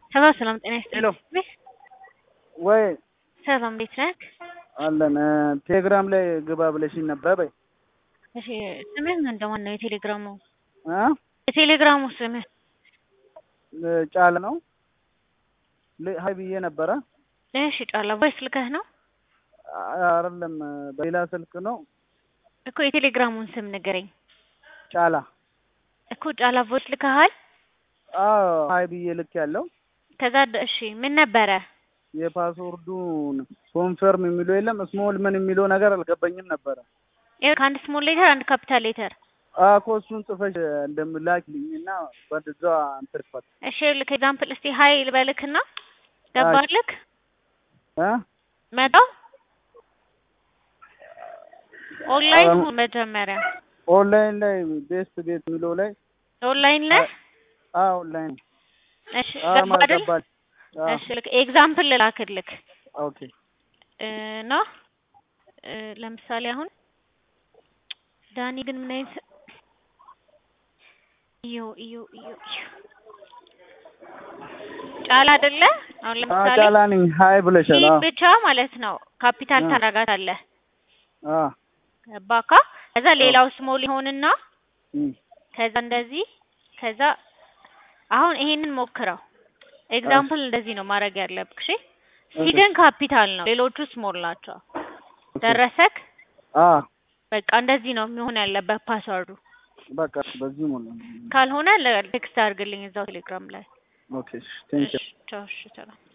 ሰላም ሰላም፣ ጤና ሄሎ ይስጥልኝ። ወይ ሰላም እንዴት ነህ? አለን ቴሌግራም ላይ ግባ ብለሽኝ ነበር በይ እሺ ስምህ ምን እንደማን ነው? የቴሌግራሙ እ የቴሌግራሙ ስምህ ጫለ ነው ል- ሀይ ብዬ ነበረ እሺ ጫላ ቮይስ ልከህ ነው አይደለም በሌላ ስልክ ነው እኮ የቴሌግራሙን ስም ንገረኝ ጫላ እኮ ጫላ ቮይስ ልከሃል አዎ ሀይ ብዬ ልክ ያለው ከዛ ደ- እሺ ምን ነበረ የፓስወርዱን ኮንፈርም የሚለው የለም ስሞል ምን የሚለው ነገር አልገባኝም ነበረ ይኸው ከአንድ ስሞል ሌተር አንድ ካፒታል ሌተር እኮ እሱን ጽፈሽ እንደምላክልኝ እና በዛ እንትን ክፈት እሺ ልክ ኤግዛምፕል እስቲ ሀይ ልበልክና ገባልክ እ መጣው ኦንላይን አሁን- ሁን መጀመሪያ ኦንላይን ላይ ቤስት ቤት የሚለው ላይ ኦንላይን ላይ አዎ ኦንላይን እሺ አዎ ገባ አይደል ማገባል እሺ ልክ ኤግዛምፕል ልላክልክ ኦኬ እና እ ለምሳሌ አሁን ዳኒ ግን ምን አይነት እዩ እዩ እዩ እዩ ጫላ አይደለ አሁን ለምሳሌ ጫላ ነኝ ሀይ ብለሻል ይህ አዎ ብቻ ማለት ነው ካፒታል አዎ። ታረጋታለህ አዎ ገባካ ከዛ ሌላው ስሞል ይሆንና እም። ከዛ እንደዚህ ከዛ አሁን ይሄንን ሞክረው ኤግዛምፕል እንደዚህ ነው ማድረግ ያለብክ እሺ ስዊድን ካፒታል ነው ሌሎቹ ስሞል ናቸው ደረሰክ አዎ በቃ እንደዚህ ነው የሚሆን ያለበት ፓስወርዱ በቃ በዚህ ሞላ ካልሆነ ቴክስት አድርግልኝ እዛው ቴሌግራም ላይ ኦኬ ቴንክ እሺ ቻው እሺ ሰላም